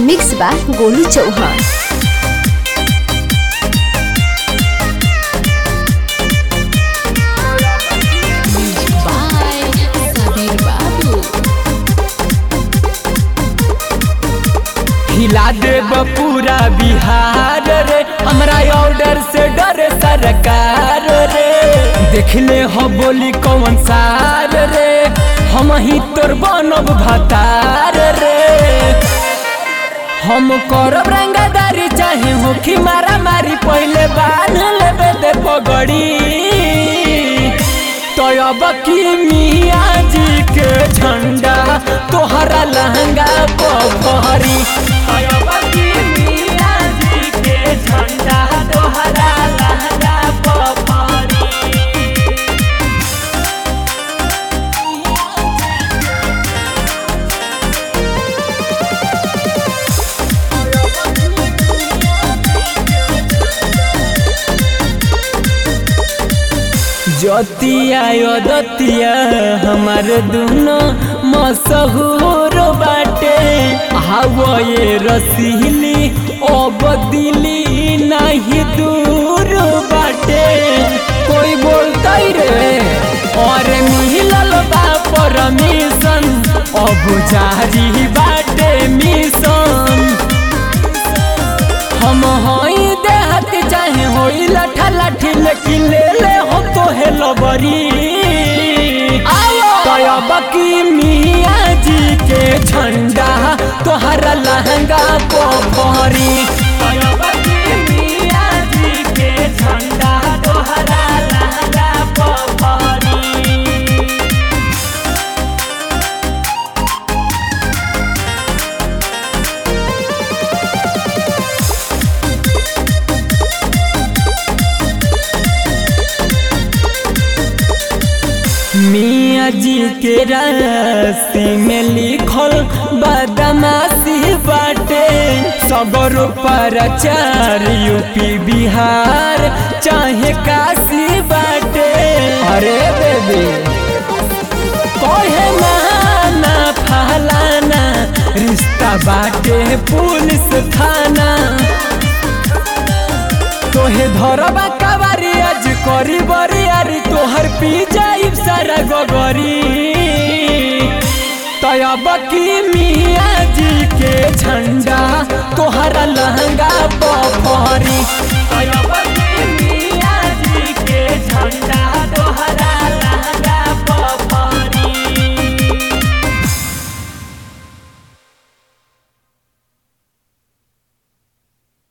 Mix बा Golu Chauhan Bye, Sabir Babu. हिला देब पूरा बिहार रे हमरा ऑर्डर से डरे सरकार रे देखले हो बोली कौन सार रे हम ही तोर बनब भतार रे हम करब रंगदारी चाहे होखी मारा मारी पहले बांध लेबे दे पगड़ी तो अब की मियाँ जी के झंडा तोहरा लहंगा पहरी अब की मियाँ जी के झंडा तोहरा लहंगा पहरी ज्योतिया दतिया हमार दोनों मशहूर बाटे हवा ये रसीली ओ बदिली नहीं दूर बाटे कोई बोलता रे और मिलल बा परमिशन अब जारी बाटे मिशन हम होई देहत चाहे होई लठा लाठी लेकिन ले ले हो तो हे लबरी तयब की मियाँ जी के झंडा तोहरा लहंगा पोखरी तयब की मियाँ जी के झंडा तोहरा लहंगा पोखरी मियाँ जी के राशि में लिखल बदमाशी बाटे सबर पर चार यूपी बिहार चाहे काशी बाटे अरे बेबी कहे माना फलाना रिश्ता बाटे पुलिस थाना तोहे धरबा कबारी आज करी बरियारी तोहर पी जाइब सारा गगरी तयब की मियाँ जी के झंडा तोहरा लहंगा पफरी